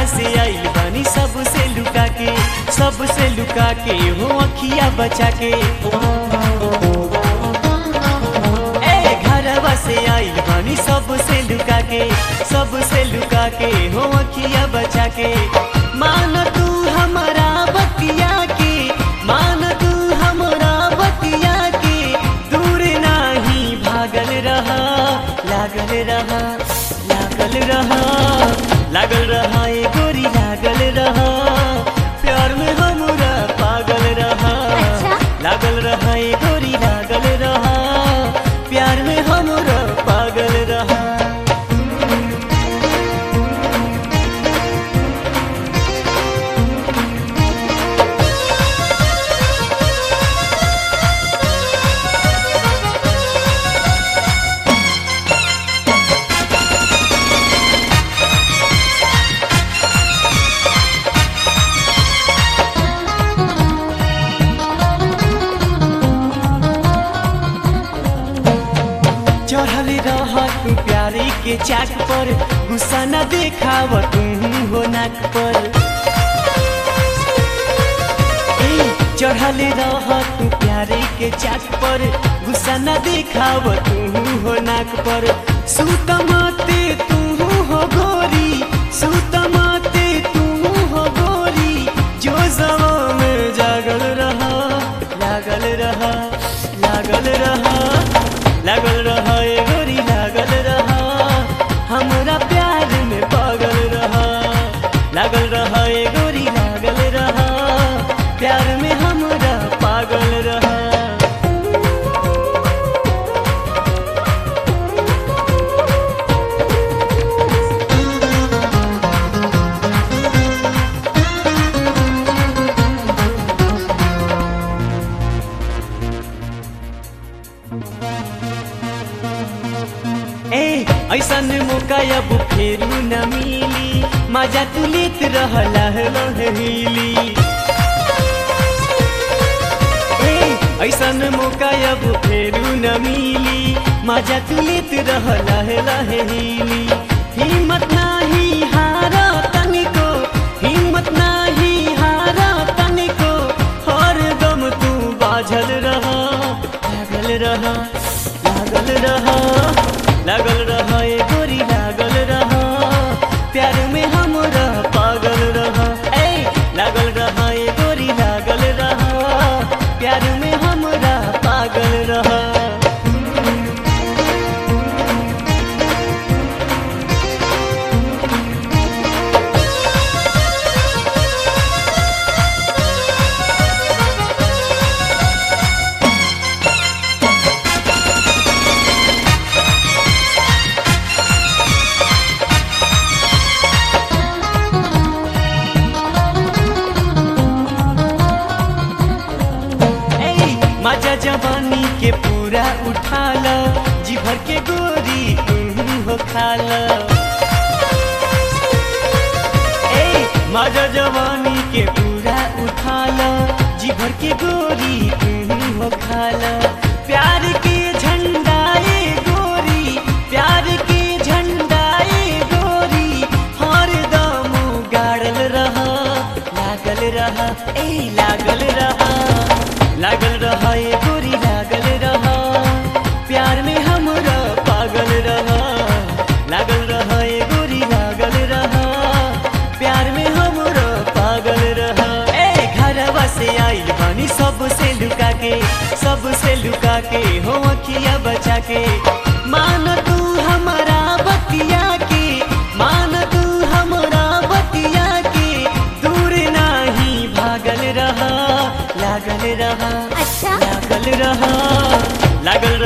से आइल बानी सबसे लुका के सबसे लुका के हो अखिया बचा के ए घरवा से आइल बानी सबसे लुका के सबसे लुका के हो अखिया बचा के मान तू हमारा बतिया के मान तू हमारा बतिया के दूर नाही भागल रहा लागल रहा लागल रहा लागल रहा ए गोरी लागल रहा प्यार में हमरा पागल रहा अच्छा? लागल रहा ए गोरी लागल रहा प्यार में हमरा पागल रहा चढ़ल रह तू प्यारे के चाक पर गुस्सा न देखाव तू हो नाक पर ए, चढ़ल रह तू प्यारे के चाक पर गुस्सा न देखाव तू हो नाक पर सुतमते तू हो गोरी सुतमते तू हो गोरी जो सवा में जागल रहा लागल रहा लागल रहा लागल रहा ए गोरी लागल रहा हमरा प्यार में पागल रहा लागल रहा ए गोरी लागल रहा प्यार में हमरा पागल रहा ए ऐसन मौका अब फेरू न मिली मजा तू लेत रहला लहली ए ऐसन मौका अब फेरू न मिली मजा तू लेत रहला लहली हिम्मत नाही हारा तनिको हिम्मत नाही हारा तनिको हर दम तू बाझल रहा लागल रहा लागल रहा लागल रहा ए गोरी लागल रहा प्यार में हमरा पागल रहा ए लागल रहा ए गोरी लागल रहा प्यार में हमरा पागल रहा ए, मजा जवानी के पूरा उठा लो जी भर के गोरी तुम हो खा लो ए मजा जवानी के पूरा उठा लो जी भर के गोरी तुम हो खा लो प्यार के झंडा ए गोरी प्यार के झंडा ए गोरी हर दम गाड़ल रहा लागल रहा ए लागल रहा लागल रहा ए गोरी लागल रहा प्यार में हमरा पागल रहा लागल रहा ए गोरी लागल रहा प्यार में हमरा पागल रहा ए घरवा से आइल बानी सबसे लुका के सबसे लुका के हो अखिया बचा के मान तू हमारा बतिया के मान तू हमारा बतिया के दूर नाही भागल रहा लागल रहा अच्छा? लागल रहा लागल